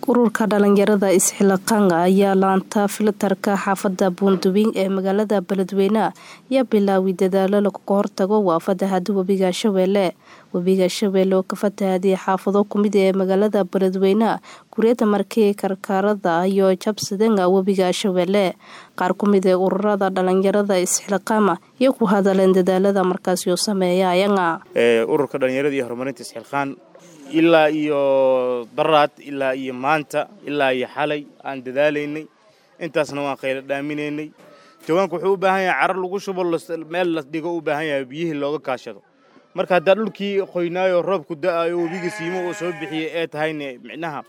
ururka dhalinyarada isxilaqaanga ayaa laanta filtarka xaafada buunduwing ee magaalada beledweyne ayaa bilaaway dadaalo lagaga hortago waa fatahada webiga shabeelle webiga shabeelle oo ka fatahaday xaafado kumid ee magaalada beledweyne guriyada markii karkaarada iyo jabsadanga webiga shabeelle qaar kumid ee ururada dhalinyarada isxilqaama iyo ku hadaleen dadaalada markaasi oo sameeya ayaga ururka dhalinyarada iyo horumarinta isxilqaan ilaa iyo daraad ilaa iyo maanta ilaa iyo xalay aan dadaalaynay intaasna waan khayla dhaaminaynay jawaanku wuxuu u baahan yahay carar lagu shubo meel la dhigo u baahan yahay biyihii looga kaashado marka haddaa dhulkii qoynaayo roobku da'ayo webiga siimo oo soo bixiyay ee tahayne micnaha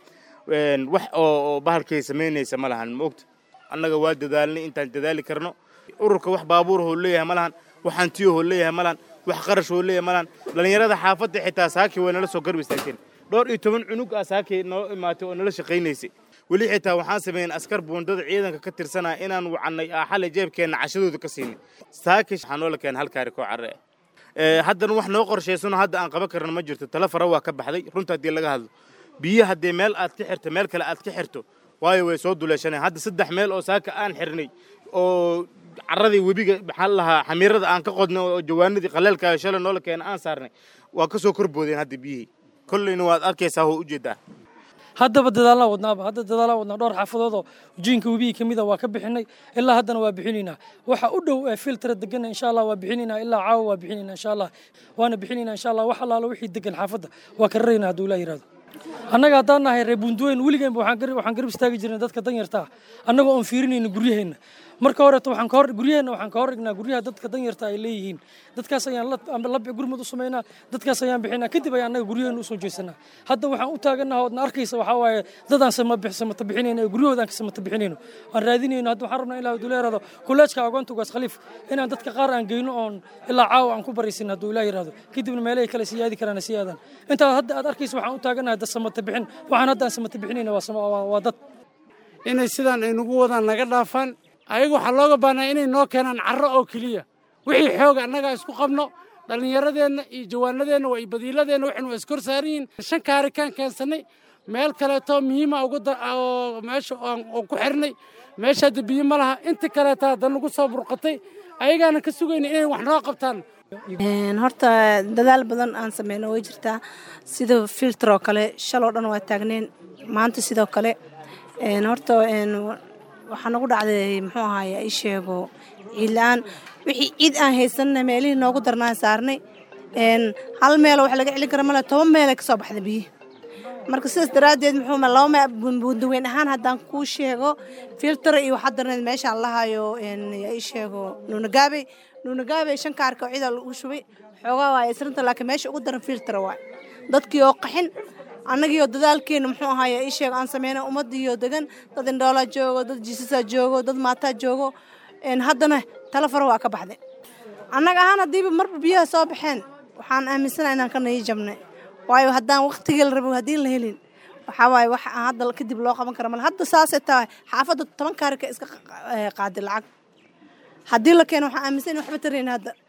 wax oo bahalkay samaynaysa ma lahan maogta annaga waa dadaalnay intaan dadaali karno ururka wax baabuurahoo leeyahay ma lahan wax hantiyahoo leeyahay ma lahan wax qarashoo leeyahay ma lahan dhallinyarada xaafadda xitaa saakii way nala soo garb istaagteen dhowr iyo toban cunug ah saakii noo imaatay oo nala shaqaynaysay weli xitaa waxaan sameeyeen askar buundada ciidanka ka tirsanaya inaan wacannay xalay jeebkeenna cashadooda ka siinay saakii waxaa noola keenay hal kaari koo carre ah haddana wax noo qorshaysano hadda aan qaban karna ma jirto tala fara waa ka baxday runta haddii laga hadlo biyo haddee meel aad ka xirto meel kale aad ka xirto waayo way soo duleeshaneen hadda saddex meel oo saaka aan xirnay oo carradii webiga maxaa lahaa xamiirada aan ka qodnay oo jawaanadii qaleelka shalay noola keena aan saarnay waa ka soo korboodeen hadda biyihii kollayna waad arkaysaa oo ujeedaa haddaba dadaallaan wadnaaba hadda dadaallaan wadnaa dhowr xaafadoodoo ujiinka webihii ka mida waa ka bixinay ilaa haddana waa bixinaynaa waxa u dhow ee filtara degana insha allah waa bixinaynaa ilaa caawa waa bixinaynaa insha allah waana bixinaynaa insha allah wax allaalo wixii degan xaafadda waa ka raraynaa hadduu ilaa yihahdo annaga haddaan nahay reer buunduweyn weligeenba waxaan garab istaagi jirnay dadka danyarta ah annagoo oon fiirinayna guryaheenna marka horeeto waxaan kahor guryaheenna waxaan ka hor dhignaa guryaha dadka danyarta ay leeyihiin dadkaas ayaan la gurmad u samaynaa dadkaas ayaan bixinaa kadib ayaan annaga guryaheenna usoo jeesanaa hadda waxaan u taaganaha oodna arkaysa waxaa waaye dadaan samata bixinayno ee guryahooda aan ka samata bixinayno aan raadinayno hadda waxaan rabnaa ilaa hadduu leerado kolleejka agoonta ugaas khaliif inaan dadka qaar aan geyno oon ilaa caawa aan ku baraysin hadduu ilaa yidhahdo kadibna meelahay kale sii aadi karaan sii aadaan intaa hadda aad arkaysa waxaan u taaganaha dad samata bixin waxaan hadda aan samata bixinayna waa dad inay sidaan ay nagu wadaan naga dhaafaan ayaga waxaa looga baahnaa inay noo keenaan carro oo keliya wixii xooga annagaa isku qabno dhallinyaradeenna iyo jawaanadeenna waa iyo badiiladeenna waxaynu waa iskor saaran yihiin shan kaarikaan keensannay meel kaleetoo muhiima oo meesha oon ku xirnay meesha hadda biyo ma laha inta kaleeta hadda nagu soo burqatay ayagaana ka sugayna inay wax noo qabtaan horta dadaal badan aan sameyno way jirtaa sida filter oo kale shaloo dhan waa taagneen maanta sidoo kale horta waxaa nagu dhacday muxuu ahaay i sheego ciid la-aan wixii ciid aan haysanna meelihii noogu darnaan saarnay hal meelo wax laga celin kara male toban meelay ka soo baxda biyihi marka sidaas daraaddeed muxuu laba buundaweyn ahaan haddaan kuu sheego filtara iyo waxaa darneed meeshaan lahayo i sheego nuunagaabey nuunagaabey shan kaarka oo ciidaa lagu shubay xoogaa waa isrinta laakiin meesha ugu daran filtara waay dadkii oo qaxin annagiioo dadaalkeena muxuu ahaaye ii sheeg aan sameyna ummaddiioo degan dad indhoolaa joogo dad jiisasaa joogo dad maataa joogo haddana tala fara waa ka baxday annaga ahaan haddiiba marba biyaha soo baxeen waxaan aaminsana inaan ka nayi jabnay waayo haddaan waktigii la rabo haddii la helin waxaa waaye wax aan hadda kadib loo qaban kara male hadda saasay tahay xaafadda toban kaarika iska qaaday lacag haddii la keeno waxaan aaminsan in waxba tarayn hadda